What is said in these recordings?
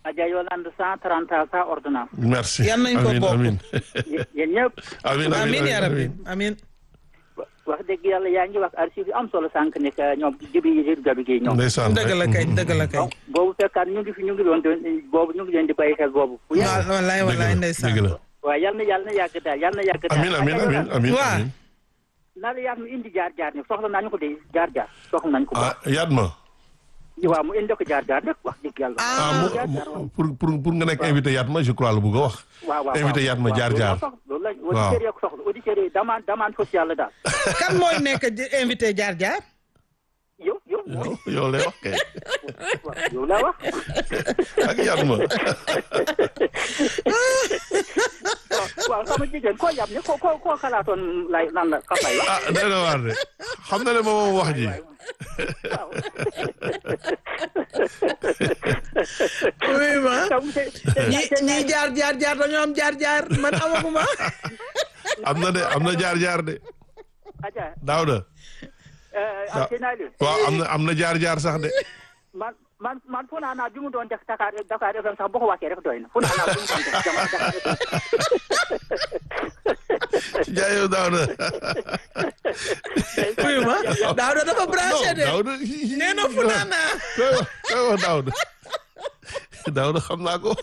Adja Yolande cent trente ans sans ordonnance merci Yal nañ ko Amin, bokk. amin. yéen ñëpp amin amin ya rabbi amin. amin wax dëgg yàlla yaa ngi wax archive yu am solo sànq ne que ñoom jibi yi gabi gi ñoom ndeysaan dëgg la kay dëgg la kay boobu fekkaat ñu ngi fi ñu ngi doon boobu ñu ngi leen di bàyyi xel boobu bu yàgg waaw wallaay wallaay dëgg ndeysaan la waaw yal na yàlla na yàgg daal yal na yàgg daal amin amin amin amin Waa. amin naa la yaat mu indi jaar jaar ni soxla nañu ko de jaar jaar soxla nañu ko ah yaat ma waaw mu indi ko jaar jaar rek wax dëgg yàlla ah jaar mu- jaar mu- pour pour pour nga nekk invité yaat ma je crois la bëgg a wax waaw waaw invité yaat ma jaar jaar loolu la Waaw. auditeurs yi ko soxla auditeurs yi demande demande sociale la daal kan mooy nekk di- invité jaar jaar yow yow yow yow lay wax kay waaw yow la wax ak yaat ma waaw waaw sama jigéen koo yab ne ko ko koo xalaatoon lay nan la ka fay wax ah day na waar de xam na ne ma moom wax ji waaw oui ma tam te ñi ñi jaar jaar jaar dañoo am jaar jaar man amaguma am na de am na jaar jaar de aja Daouda ah naa leen waaw am na am na jaar jaar sax de man man man fu naa naa bi mu doon def Dakar Dakar FM sax boo ko wàccee rek doy na fu naa naa bi mu doon def jamono Dakar FM jaayow Daouda oui ma daaw da dafa branché de Daouda nee na fu naa naa koy wax koy wax Daouda Daouda xam naa ko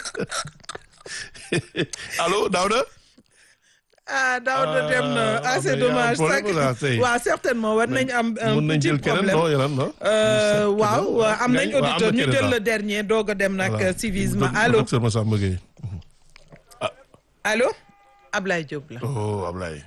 allo Daouda ah daaw da dem na Ah, ah c'est mais y a un dommage problème sax là, tey. waaw certainement war nañ am un mun nañ petit jël keneen problème non yeneen non Euh, waaw waaw am nañ Waaw, am na auditeur ñu keneen, jël waaw. le dernier doog a dem nag Voilà. civisme Doc- allo docteur Massamba Gueye allo Ablaye Diop la oh Ablaye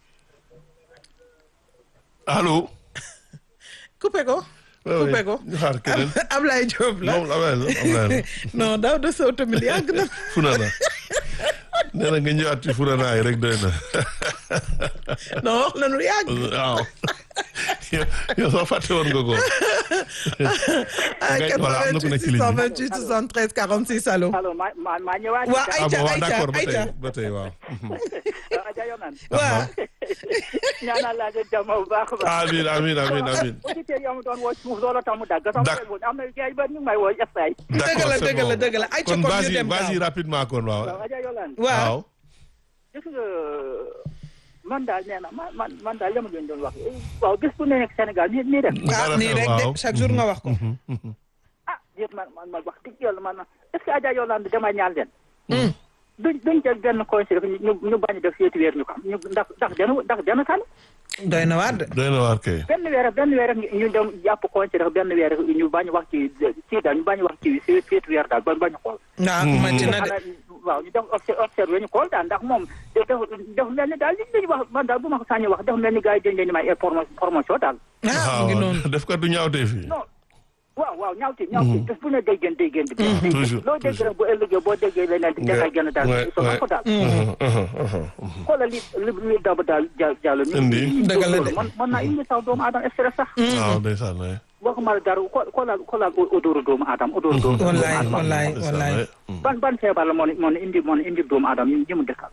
allo coupé ko Ouais, coupé ouais. ko ñu xaar keneen Ablaye Diop la moom Ablaye la Ablaye la non daaw de sow tamit yàgg na Funana nee na nga ñëwaat ci Funana yi rek doy na non wax la nu yàgg waaw yow yow soo fàtte woon nga ko ah Ngay- voilà, am na ku nekk ci ligne bi. 88 628 46 allo allo ma ma maa ñëwaat waa ah Aïcha bon waaw Aïcha d'accord ba Aïcha tey ba tey waaw Adja Yonan waa ñaanal laa leen jàmm bu baax a baax amiin amiin amiin amiin auditeurs yi am doon woo suuf loolu tax mu dagg sama Dak- téléphone am na gars yi ba ñu ngi may woo estay dëgg la c'est dëgg la bon. dëgg la Aïcha kon kon ñu vas-y dem vas-y gaaw rapidement kon waaw waaw Adja Yonan waaw waaw gis nga man daal nee na man man man daal li ma leen doon wax waaw bés bu ne nekk Sénégal nii nii def ah Dara nii xew, rek de waaw. chaque jour nga wax ko ah déet man man man wax dëgg yàlla man est ce que Adja Yolande dama ñaan leen duñ duñ jël benn conseil rek ñu ñu bañ a def seeti weer ñu xam ñu ndax ndax dana ndax dana kan doy na waar de doy na waar kay benn weer rek benn weer rek ñu dem jàpp conseil rek benn weer rek ñu bañ a wax ci ci daal ñu bañ a wax ci seeti weer daal ba bañ a xool waaw màcc na de xanaa waaw ñu def obse- observé ñu xool daal ndax moom def def mel ni daal li ñu wax man daal bu ma ko sañee wax def mel ni gars yi dañ leen di may informa- formation daal ah mu ngi noonu def ko du ñaawtee fii non waaw waaw ñaawti ñaawti bés bu ne day gën day gën di gën toujours loo dégg rek bu ëllëgee boo déggee leneen di dangay gën a daal Ouais, so ouais. ko daal Mhm, xoolal li li li daba daal ja jàllo mi Indi. Dëgg la de. man man naa indi sax doomu aadama stress sax mhm. waaw ndeysaan waay waxuma la dara xo- xoolal xoolal odooru doomu aadama odooru doomu wallaay aadama wallaay ndeysaan wallaay waay. ban ban feebar la moo ne moo ne indi moo ne indi doomu aadama ñi ñi mu dëkkal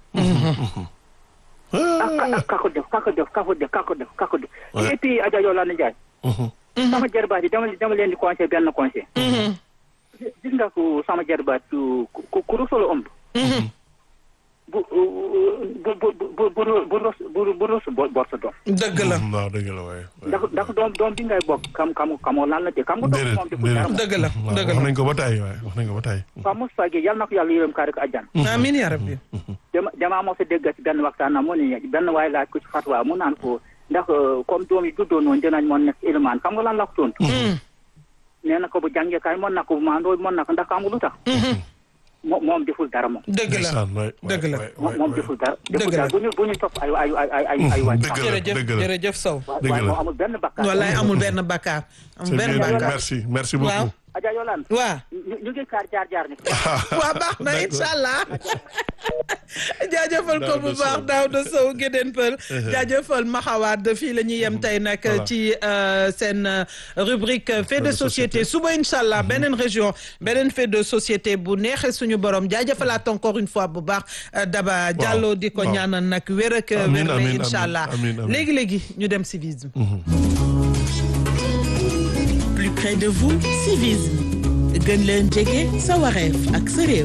ak ak kako def kako def kako def kako def kako def Ouais. et puis Adja Yolande Ndiaye Mhm. sama jarbaat yi dama dama leen di conseil benn conseil gis nga ko sama jarbaat ku ku ku rusula ëmb bu bu bu bu bu bu rus bu bu rus bor bor sa doom dëgg la waaw dëgg la waay ndax ndax doom doom bi ngay bokk kam kam kamoo lan la te kam nga doom déedéet moom di ko dara moom dëgg la waaw dëgg wax la nañ ko ba tey waay wax nañ ko ba tey waaw Moustapha Gueye yal na ko yàlla yërëm kaa rek àjjan amiin yaa rabbi dama damaa mos a dégg ci benn waxtaan na mu ne benn waay laaj ko ci fatwa mu naan ko ndax comme doom yi juddoo noonu dinañ mën nekk ilimaan xam nga lan la ko tontu nee na ko bu jàngee kaay mën na ko bu maandoo mën na ko ndax xam nga lu tax moom moom deful dara moom dëgg la ndeysaan waay dëgg la. waay, moom waay, moom waay. deful dara Dëgg deful la. dara bu ñu bu ñu topp ay ay ay ay ay ay waay dëgg la jërëjëf dëgg la jërëjëf Sow dëgg waaye la. moo amul benn bakkaar wallaay amul benn bakkaar amul c'est benn bien dit bakkaar merci merci waaw beaucoup Adja Yolande waaw ñu ñu ngi kaar jaar jaar ni waa baax na D'accord. incha allah jaajëfal ko bu Daouda baax Sow. Daouda Sow Gédéen Pël jaajëfal Maxawaat fii la ñuy yem tey nag Voilà. ci euh, seen euh, rubrique fait de de société société. suba incha allah beneen région beneen fait de société bu neexee suñu borom jaajëfalaat encore une fois bu baax euh, Daba Diallo di ko waaw. ñaanal nag wér ak Amiin, wér amiin, incha amiin, allah amiin, amiin. léegi léegi ñu dem civisme Plus près de vous, civisme. gën leen jege sa wareef ak sa réew.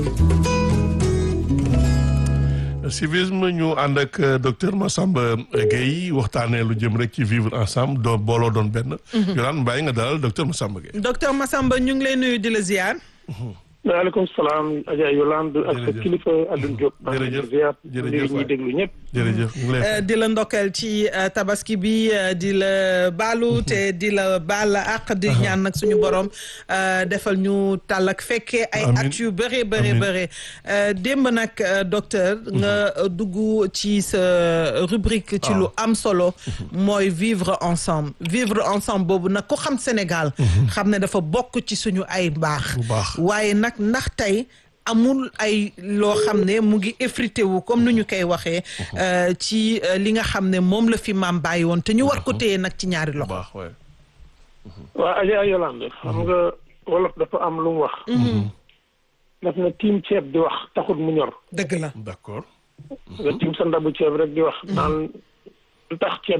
civisme ñu ànd ak docteur Massamba Gueye waxtaanee lu jëm rek ci vivre ensemble doo booloo doon benn. Yolande Mbaye nga dalal docteur Massamba Gueye. docteur Massamba ñu ngi lay nuyu di la ziar. waaleykum salaam Adja Yolande ak sa Jërëjëf. kilifa Alioune Diop. Jërëjëf. ziar Jërëjëf ñuy déglu ñëpp. jërëjëf ñu ngi lay Euh, di la ndokkeel ci euh, tabaski bi euh, di la baalu te di la baal àq di ñaan nag suñu borom euh, defal ñu tàll ak fekkee ay Amiin. at yu bëree bëree Amiin. bëree Euh, démb nag euh, docteur nga euh, dugg ci sa rubrique ci lu am solo mooy vivre ensemble vivre ensemble boobu nag ku xam Sénégal xam ne dafa bokk ci suñu ay mbaax Bu baax. waaye nag ndax tey amul ay loo xam ne mu ngi effrité wu comme ni ñu koy waxee euh, ci euh, li nga xam ne moom la fi maam bàyyi woon te ñu war ko téye nag ci ñaari bu loxo. baax waay. waa Adja Yolande xam nga wolof dafa am lu mu wax. daf na tiim ceeb di wax taxut mu ñor. dëgg la. d'accord. nga tiim sa ndabu ceeb rek di wax. naan lu tax ceeb.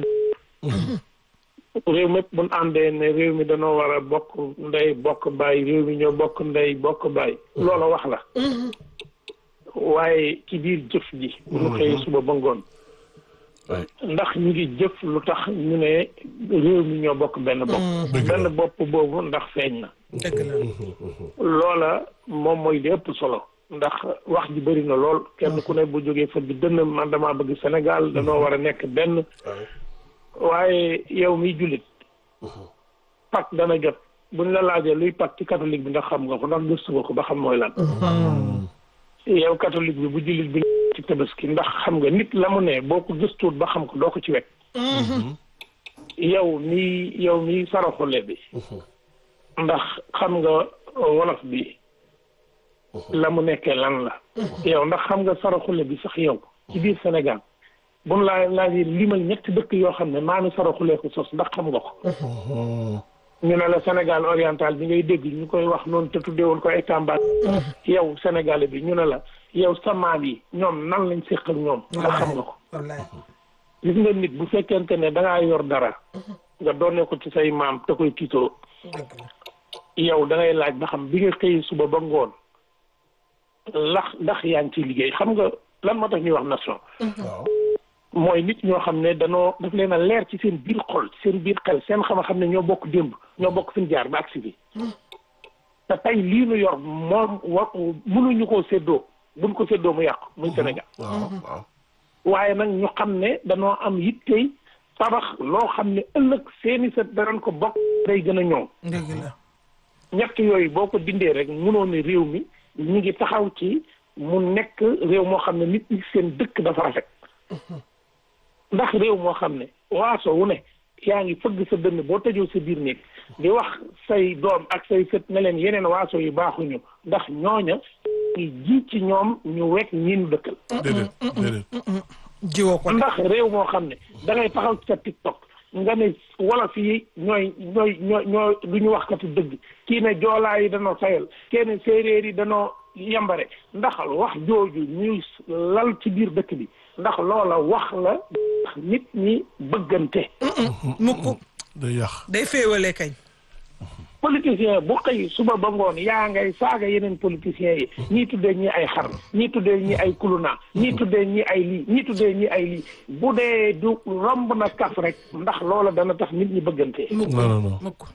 réew mépp bu ñu àndee ne réew mi danoo war a bokk ndey bokk baay réew mi ñoo bokk ndey bokk baay. loola wax la. waaye ci biir jëf ji. bu ñu xëyee suba ba ngoon. waay. ndax ñu ngi jëf lu tax ñu ne réew mi ñoo bokk benn bopp. Dëgg la. benn bopp boobu ndax feeñ na. dëgg la. loola moom mooy li ëpp solo ndax wax ji bëri na lool kenn ku ne bu jógee fa bi dënn man damaa bëgg Sénégal danoo war a nekk benn waaye yow miy jullit pak dana jot buñ la laajee luy pak ci catholique bi ndax xam nga ko ndax gëstu nga ko ba xam mooy lan yow catholique bi bu jullit bi ci tabaski ndax xam nga nit la mu ne boo ko gëstuwut ba xam ko doo ko ci wekk yow mi yow mi saraxule bi ndax xam nga wolof bi la mu nekkee lan la yow ndax xam nga saraxule bi sax yow ci biir Sénégal buñ laa laajee limal ñetti dëkk yoo xam ne maami saraxulee ko sos ndax xam nga ko ñu ne la Sénégal oriental bi ngay dégg ñu koy wax noonu te tuddeewoon ko ay Tamba yow Sénégalais bi ñu ne la yow sa maam yi ñoom nan lañ séq ak ñoom ndax xam nga ko wallaay. gis nga nit bu fekkente ne da ngaa yor dara nga doone ko ci say maam te koy tiitoo dëgg la. yow da ngay laaj ba xam bi nga xëy suba ba ngoon lax ndax yaa ngi ciy liggéey xam nga lan moo tax ñuy wax nation waaw. mooy nit ñoo xam ne danoo daf leen a leer ci seen biir xol seen biir xel seen xam-xam ne ñoo bokk démb ñoo bokk fi ñu jaar ba agsi fi te tey lii nu yor moom wa mënuñu koo séddoo buñ ko séddoo mu yàqu muy Sénégal waaw waaw. waaye nag ñu xam ne danoo am yittey tabax loo xam ne ëllëg seeni sa danañ ko bokk day gën a ñëw dëgg la. ñett yooyu boo ko dindee rek mënoo ne réew mi ñu ngi taxaw ci mu nekk réew moo xam ne nit ñi seen dëkk dafa rafet ndax réew moo xam ne waaso wu ne yaa ngi fëgg sa dënn boo tëjoo sa biir néeg di wax say doom ak say sët ne leen yeneen waaso yu baaxuñu ndax ñooña ngi ji ci ñoom ñu wekk ñi ñu dëkkal déedéet déedéet. jiwoo ko de. ndax réew moo xam ne da ngay taxaw ci sa TikTok nga ne wolof yi ñooy ñooy ñooy ñooy du ñu waxkati dëgg kii ne joolaa yi danoo sayal kenn séeréer yi danoo yambare ndax wax jooju ñuy lal ci biir dëkk bi ndax loola wax la ndax nit ñi bëggante mukk day yàq. day féewale kañ. politicien bu xëy suba ba ngoon yaa ngay saaga yeneen politiciens yi ñii tuddee ñi ay xar ñii tuddee ñi ay kuluna ñii tuddee ñi ay lii ñii tuddee ñi ay lii bu dee du romb na kaf rek ndax loola dana tax nit ñi bëggante mukk non non non. mukk.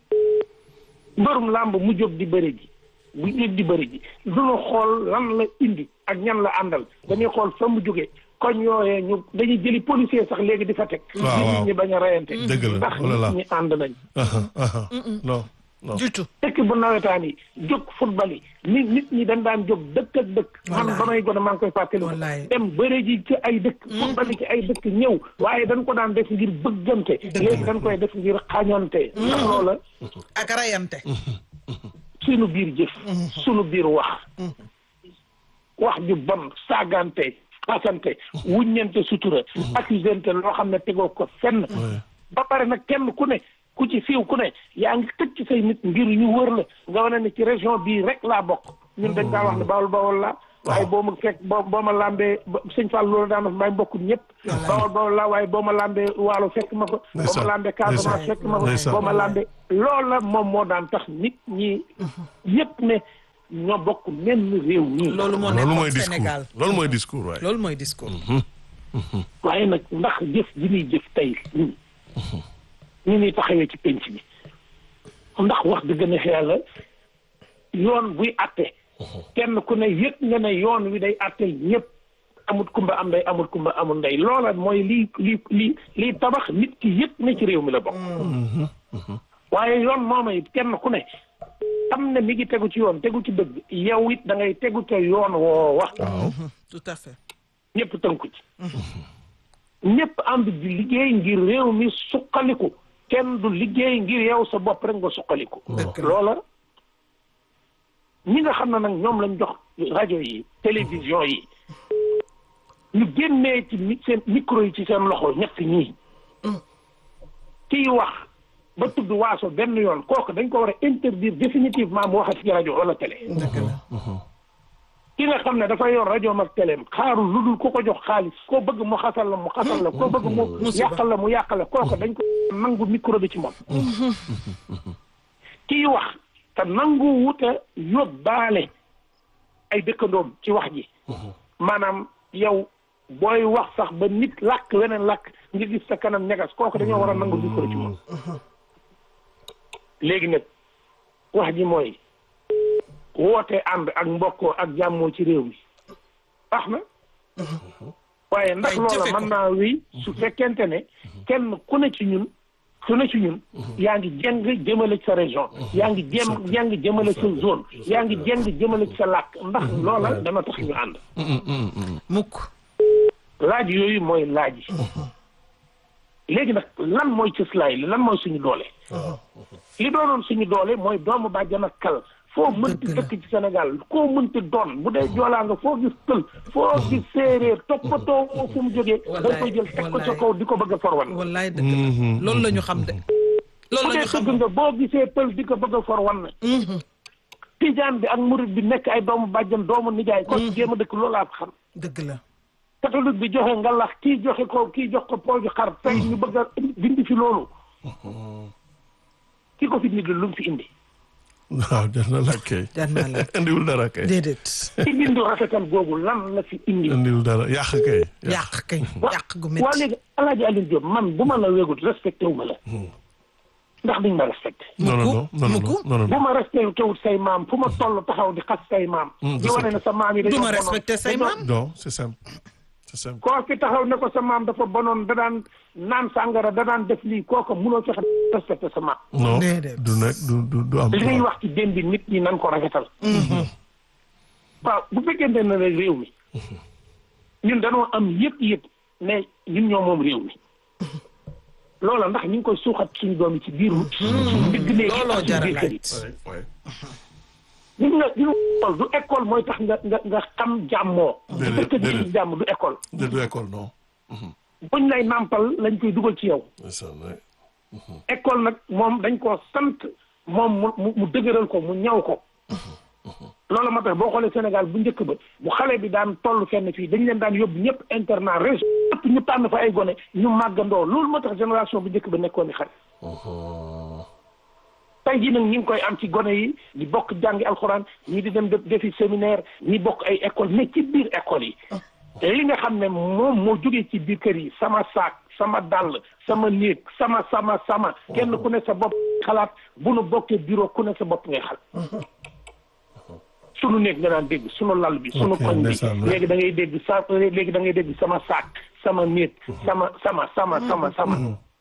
mbërum làmb mu jóg di bëri ji bu jóg di bëri ji duñu xool lan la indi ak ñan la àndal dañuy xool fa mu jógee koñ yooyee ñu dañuy jëli policier sax léegi di fa teg waaw waaw. nit ñi bañ a reyante Dëgg la, ndax oh là là. nit ñi ànd nañ aha aha non non. du tout. dëkk bu nawetaan yi jóg football yi nit nit ñi dañ daan jóg dëkk ak dëkk man Wallaay. ba may gone maa ngi koy fàttali Wallaay. dem bëre ji ci ay dëkk football yi ci ay dëkk ñëw waaye dañ ko daan def ngir bëggante léegi dañ koy def ngir xañante ndax loola ak rayante. sunu biir jëf sunu biir wax wax ju bon saagante xasante wuññante sutura accusante loo xam ne tegoo ko fenn Ouais. ba pare nag kenn ku ne ku ci siiw ku ne yaa ngi tëj ci say nit ngir ñu wër la nga wane ne ci région bii rek laa bokk ñun dañ daa wax ne bawol bawol la waaye boo ma fekk boo boo ma lambee sëñ Fall loolu daan may mbokk ñëpp bawol bawol la waaye boo ma lambee waalo fekk ma ko boo ma Ndeysaan. lambee Casamance Ndeysaan. fekk ma ko Ndeysaan. boo ma lambee loolu la moom moo daan tax nit ñi yëpp ne ñoo bokk menn réew mi loolu moo loolu mooy nekkoon discours Sénégal loolu mooy discours waaye. loolu mooy discours waaye nag ndax jëf ji ñuy jëf tey ñun ñu ñuy taxawee ci penc bi ndax wax dëgg ne yàlla yoon buy atte kenn ku ne yëg nga ne yoon wi day atteel ñëpp amut kumba am ndey amut kumba amul ndey loola mooy lii lii lii lii tabax nit ki yëg ne ci réew mi la bokk waaye yoon mooma it kenn ku ne xam ne mi ngi tegu ci yoon tegu ci dëgg yow it da ngay tegu ca yoon woo wax tout à fait ñëpp tënku ci ñëpp ànd di liggéey ngir réew mi suqaliku kenn du liggéey ngir yow sa bopp rek nga suqaliku Dëgg la. loola ñi nga xam ne nag ñoom lañ jox rajo yi télévision yi ñu génnee ci mi- seen micro yi ci seen loxo ñett ñii kiy wax ba tudd waaso benn yoon kooku dañ ko war a interdire définitivement mu waxat ci rajo wala télé dëgg la ki nga xam ne dafa yor rajo mag teleem xaarul lu dul ku ko jox xaalis koo bëgg mu xasal la mu xasal la koo bëgg mu Musiba. yàqal la mu yàqal la kooku dañ ko nangu micro bi ci moom kii wax te nangu wuta yóbbaale ay dëkkandoom ci wax ji maanaam yow booy wax sax ba nit làkk weneen làkk nga gis sa kanam ñagas kooku dañoo war a nangu micro ci moom léegi nag wax ji mooy woote ànd ak mbokkoo ak jàmmoo ci réew mi baax na waaye ndax Ay, loola jëfe ko. mën naa wéy su fekkente ne kenn ku ne ci ñun ku ne ci ñun yaa ngi jeng jëmale ci sa région yaa ngi jëm jeng jëmale sa zone yaa ngi jeng jëmale ci sa làkk ndax loola dana tax ñu ànd mukk laaj yooyu mooy laaj yi léegi nag lan mooy cëslaay li lan mooy suñu doole li doonoon suñu doole mooy doomu bàjjan ak kal foo mënti Dëgg la. dëkk ci Sénégal koo mënti doon bu dee joolaa nga foo gis pël foo gis séeréer toppatoo moo fu mu jógee da koy jël teg ko ca wallaay. kaw di ko bëgg a forwan wallaay dëgg la loolu la ñu xam de loolu bu la dee ñu xam dëgg nga boo gisee pël di ko bëgg a forwan tijaan bi ak murit bi nekk ay doomu bàjjan doomu nijaay ko jéem a dëkk loolaa ko xam dëgg la catholique bi joxe ngalax kii joxe ko kii jox ko pooju xar tey ñu bëgg a dindi fi loolu ki ko fi nit lu mu fi indi waaw jar na la kay. jar naa la indiwul dara kay. déedéet ci bindu rafetal googu lan la fi indi indiwul dara yàq kay. yàq kay yàq gu waa métti léegi alaaji Alioune Diop man bu ma la wégut respecté wu ma la ndax duñ ma respecté non non non non Mukku. non non bu ma respecté wut say maam fu ma toll taxaw di xas say maam di wane ne sa maam yi du dañoo ma bonoon. respecté say Dañoo- maam non c'est simple c'est simple. koo fi taxaw ne ko sa maam dafa bonoon da daan naan sàngara da daan def lii kooku munoo fexe respecté sa maam non Déedéet. du nekk du du du am. li ngay wax ci démb bi nit ñi nan ko rafetal waaw bu fekkente ne rek réew mi ñun dañoo am yëpp yëpp ne ñun ñoo moom réew mi loola ndax ñu ngi koy suuxat suñu doom yi ci biir suñu digg néeg yi looloo ak suñu jar a biir kër yi laaj Ouais, ouais. gis nga gis nga école du école mooy tax nga nga nga xam jàmmoo bu Déedéet, fekkee déedéet. di jàmm du école de du école non. buñ lay nàmpal lañ koy dugal ci yow c'est ça ouais. école nag moom dañ koo sant moom mu mu mu dëgëral ko mu ñaw ko loolu moo tax boo xoolee Sénégal bu njëkk ba bu xale bi daan toll fenn fii dañ leen daan yóbbu ñëpp internat région ñëpp ñu tànn fa ay gone ñu màggandoo loolu moo tax génération bu njëkk ba nekkoon ni xale tey jii nag ñu ngi koy am ci gone yi di bokk jàngi alxuraan ñi di dem def defi séminaire ñi bokk ay école mais ci biir école yi li nga xam ne moom moo jógee ci biir kër yi sama saak sama dàll sama néeg sama sama sama kenn ku ne sa bopp xalaat bu nu bokkee bureau ku ne sa bopp ngay xal sunu néeg nga daan dégg sunu lal bi sunu Ok, koñ bi ndeysaan, ouais. léegi da ngay dégg sa léegi da ngay dégg sama saak sama néeg sama sama sama sama sama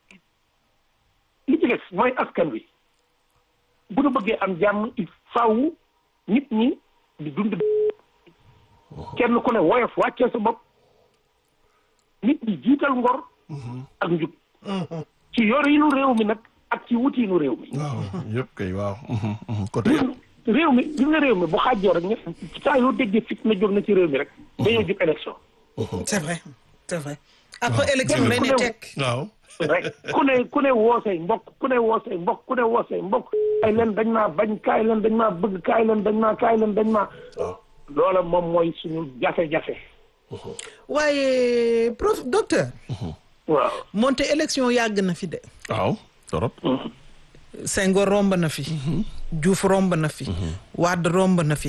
li ci des mooy askan wi bu nu bëggee am jàmm il faaw nit ñi di dund kenn ku ne woyof wàccee sa bopp nit ñi jiital ngor ak njub ci yorinu réew mi nag ak ci wutiinu réew mi waaw yëpp kay waaw. Mhm, mhm. côté yëpp. réew mi gis nga réew mi bu xaajoo rek ñe saa yoo déggee fit na jóg na ci réew mi rek dañoo jub élection c'est vrai c'est vrai après élection day ne tekk waaw. rek ku ne ku ne woosay mbokk ku ne woosay mbokk ku ne woosay mbokk kaay leen dañ maa bañ kaay leen dañ maa bëgg kaay leen dañ maa kaay leen dañ maa waaw. loola moom mooy suñu jafe-jafe waaye prof docteur waaw moonte élection yàgg na fi de waaw torop Senghor romb na fi Diouf romb na fi Wade romb na fi